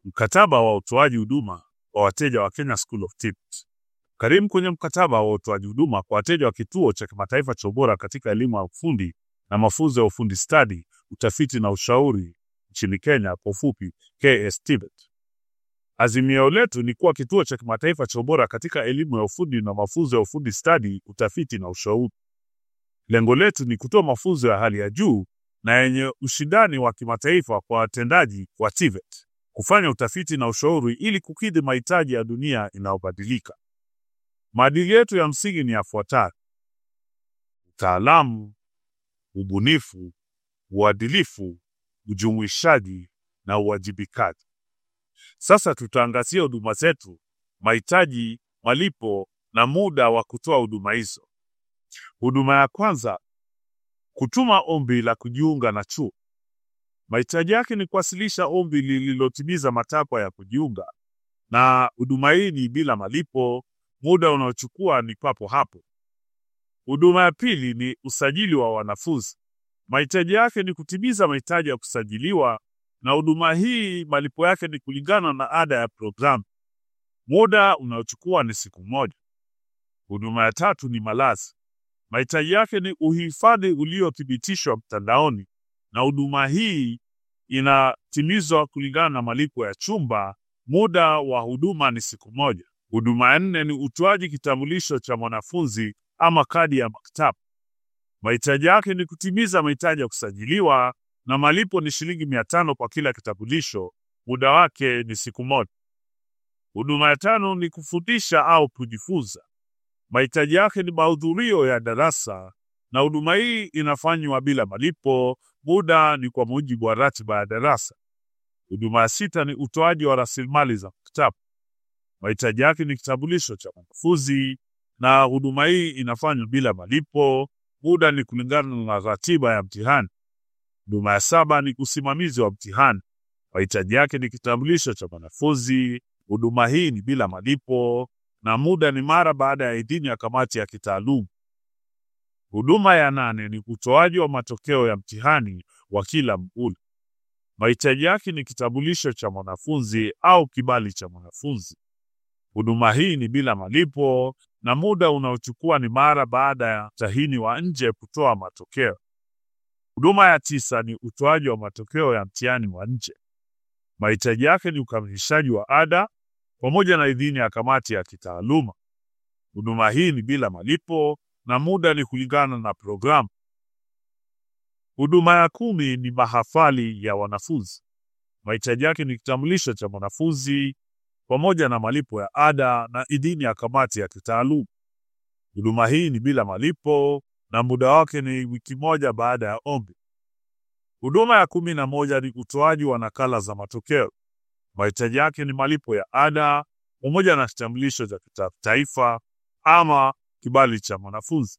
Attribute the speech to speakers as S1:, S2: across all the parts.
S1: Mkataba wa utoaji huduma kwa wateja wa Kenya School of TVET. Karibu kwenye mkataba wa utoaji huduma kwa wateja wa kituo cha kimataifa cha ubora katika elimu ya ufundi na mafunzo ya ufundi stadi, utafiti na ushauri nchini Kenya, kwa ufupi KS TVET. Azimio letu ni kuwa kituo cha kimataifa cha ubora katika elimu ya ufundi na mafunzo ya ufundi stadi, utafiti na ushauri. Lengo letu ni kutoa mafunzo ya hali ya juu na yenye ushindani wa kimataifa kwa watendaji wa TVET, kufanya utafiti na ushauri ili kukidhi mahitaji ya dunia inayobadilika. Maadili yetu ya msingi ni yafuatayo: utaalamu, ubunifu, uadilifu, ujumuishaji na uwajibikaji. Sasa tutaangazia huduma zetu, mahitaji, malipo na muda wa kutoa huduma hizo. Huduma ya kwanza, kutuma ombi la kujiunga na chuo. Mahitaji yake ni kuwasilisha ombi lililotimiza matakwa ya kujiunga, na huduma hii ni bila malipo. Muda unaochukua ni papo hapo. Huduma ya pili ni usajili wa wanafunzi. Mahitaji yake ni kutimiza mahitaji ya kusajiliwa, na huduma hii malipo yake ni kulingana na ada ya programu. Muda unaochukua ni siku moja. Huduma ya tatu ni malazi. Mahitaji yake ni uhifadhi uliothibitishwa mtandaoni, na huduma hii inatimizwa kulingana na malipo ya chumba. Muda wa huduma ni siku moja. Huduma ya nne ni utoaji kitambulisho cha mwanafunzi ama kadi ya maktaba. Mahitaji yake ni kutimiza mahitaji ya kusajiliwa na malipo ni shilingi mia tano kwa kila kitambulisho. Muda wake ni siku moja. Huduma ya tano ni kufundisha au kujifunza. Mahitaji yake ni mahudhurio ya darasa na huduma hii inafanywa bila malipo. Muda ni kwa mujibu wa ratiba ya darasa. Huduma ya sita ni utoaji wa rasilimali za maktaba. Mahitaji yake ni kitambulisho cha mwanafunzi na huduma hii inafanywa bila malipo. Muda ni kulingana na ratiba ya mtihani. Huduma ya saba ni usimamizi wa mtihani. Mahitaji yake ni kitambulisho cha mwanafunzi. Huduma hii ni bila malipo na muda ni mara baada ya idhini ya kamati ya kitaaluma. Huduma ya nane ni utoaji wa matokeo ya mtihani wa kila muhula. Mahitaji yake ni kitambulisho cha mwanafunzi au kibali cha mwanafunzi. Huduma hii ni bila malipo na muda unaochukua ni mara baada ya mtahini wa nje kutoa matokeo. Huduma ya tisa ni utoaji wa matokeo ya mtihani wa nje. Mahitaji yake ni ukamilishaji wa ada pamoja na idhini ya kamati ya kitaaluma. Huduma hii ni bila malipo na muda ni kulingana na programu. Huduma ya kumi ni mahafali ya wanafunzi. Mahitaji yake ni kitambulisho cha mwanafunzi pamoja na malipo ya ada na idhini ya kamati ya kitaaluma. Huduma hii ni bila malipo na muda wake ni wiki moja baada ya ombi. Huduma ya kumi na moja ni utoaji wa nakala za matokeo. Mahitaji yake ni malipo ya ada pamoja na kitambulisho cha kitaifa ama kibali cha mwanafunzi.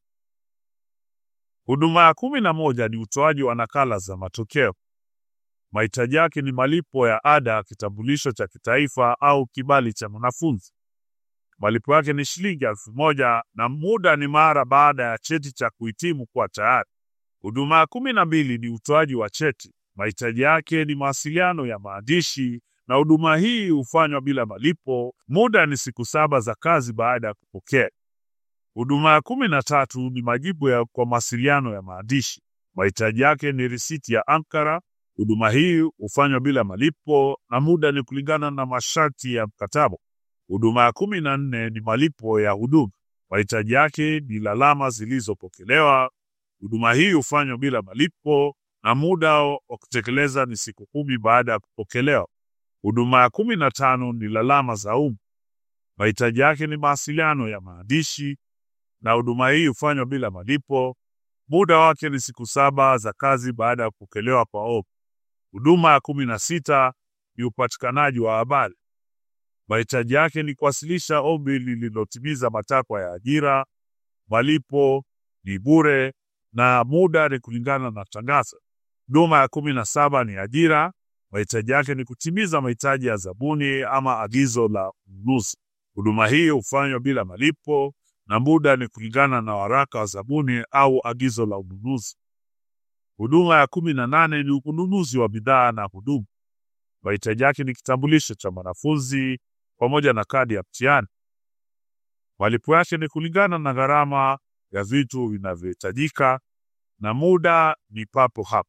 S1: Huduma ya kumi na moja ni utoaji wa nakala za matokeo. Mahitaji yake ni malipo ya ada, kitambulisho cha kitaifa au kibali cha mwanafunzi. Malipo yake ni shilingi elfu moja na muda ni mara baada ya cheti cha kuhitimu kuwa tayari. Huduma ya kumi na mbili ni utoaji wa cheti. Mahitaji yake ni mawasiliano ya maandishi na huduma hii hufanywa bila malipo. Muda ni siku saba za kazi baada ya kupokea. Huduma ya kumi na tatu ni majibu ya kwa mawasiliano ya maandishi. Mahitaji yake ni risiti ya ankara. Huduma hii hufanywa bila malipo na muda ni kulingana na masharti ya mkataba. Huduma ya kumi na nne ni malipo ya huduma. Mahitaji yake ni lalama zilizopokelewa. Huduma hii hufanywa bila malipo na muda wa kutekeleza ni siku kumi baada ya kupokelewa. Huduma ya kumi na tano ni lalama za umma. Mahitaji yake ni mawasiliano ya maandishi na huduma hii hufanywa bila malipo. Muda wake ni siku saba za kazi baada ya kupokelewa kwa ombi. Huduma ya kumi na sita ni upatikanaji wa habari. Mahitaji yake ni kuwasilisha ombi lililotimiza matakwa ya ajira. Malipo ni bure na muda ni kulingana na tangazo. Huduma ya kumi na saba ni ajira. Mahitaji yake ni kutimiza mahitaji ya zabuni ama agizo la ununuzi. Huduma hii hufanywa bila malipo na muda ni kulingana na waraka wa zabuni au agizo la ununuzi. Huduma ya kumi na nane ni ununuzi wa bidhaa na huduma. Mahitaji yake ni kitambulisho cha mwanafunzi pamoja na kadi ya mtihani. Malipo yake ni kulingana na gharama ya vitu vinavyohitajika na muda ni papo hapo.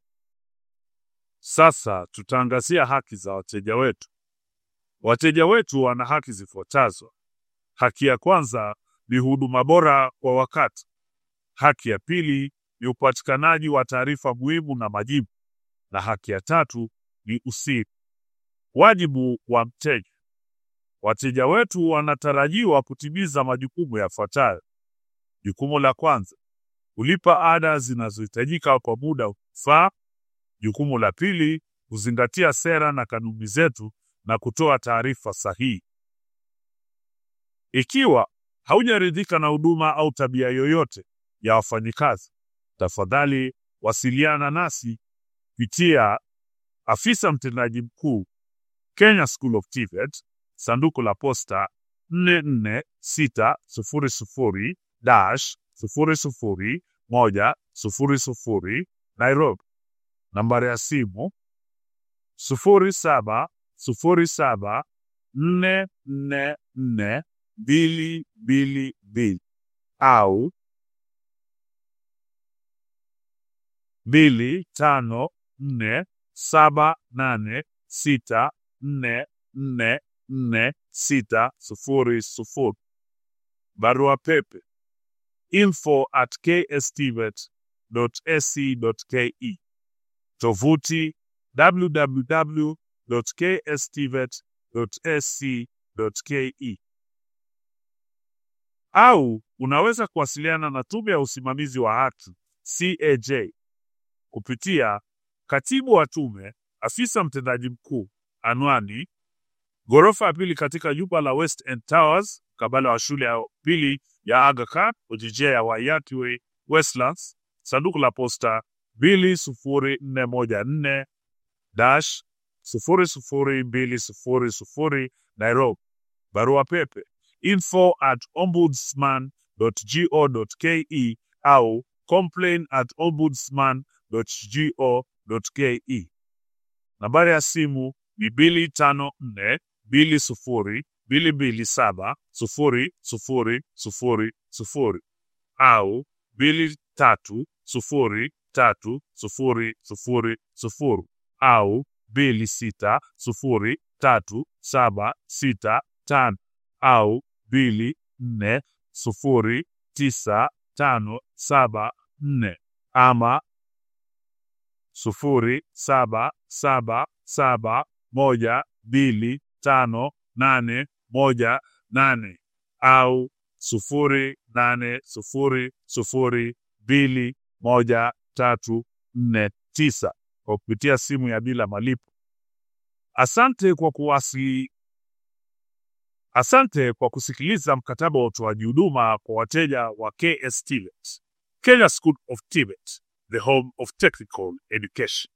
S1: Sasa tutaangazia haki za wateja wetu. Wateja wetu wana haki zifuatazo. Haki ya kwanza ni huduma bora kwa wakati. Haki ya pili ni upatikanaji wa taarifa muhimu na majibu, na haki ya tatu ni usiri. Wajibu wa mteja. Wateja wetu wanatarajiwa kutimiza majukumu yafuatayo. Jukumu la kwanza, kulipa ada zinazohitajika kwa muda unaofaa. Jukumu la pili, kuzingatia sera na kanuni zetu na kutoa taarifa sahihi. Ikiwa haujaridhika na huduma au tabia yoyote ya wafanyikazi, tafadhali wasiliana nasi kupitia afisa mtendaji mkuu, Kenya School of TVET, sanduku la posta 44600 00100 Nairobi. Nambari ya simu 0707444222 au 254786444600. Barua pepe info at kstvet.ac.ke. Tovuti www.kstvet.ac.ke. Au unaweza kuwasiliana na Tume ya Usimamizi wa Haki CAJ kupitia katibu wa tume, afisa mtendaji mkuu, anwani ghorofa ya pili katika jumba la West End Towers, kabala wa shule ya pili ya Aga Khan, ojijia ya Wayati Way, Westlands, sanduku la posta 20414 dash 00200 Nairobi. Barua pepe info at ombudsman.go.ke au complain at ombudsman.go.ke. Nambari ya simu ni 254 20 227 0000 au 23 0 3 0 0 0 au 26 0 3 7 6 5 au 2 4 0 9 5 7 4 ama 0 7 7 7 1 2 5 8 1 8 au 0 8 0 0 2 1 3 4 9 kwa kupitia simu ya bila malipo. Asante kwa kuwasi Asante kwa kusikiliza mkataba wa utoaji huduma kwa wateja wa KS TVET, Kenya School of TVET, the home of technical education.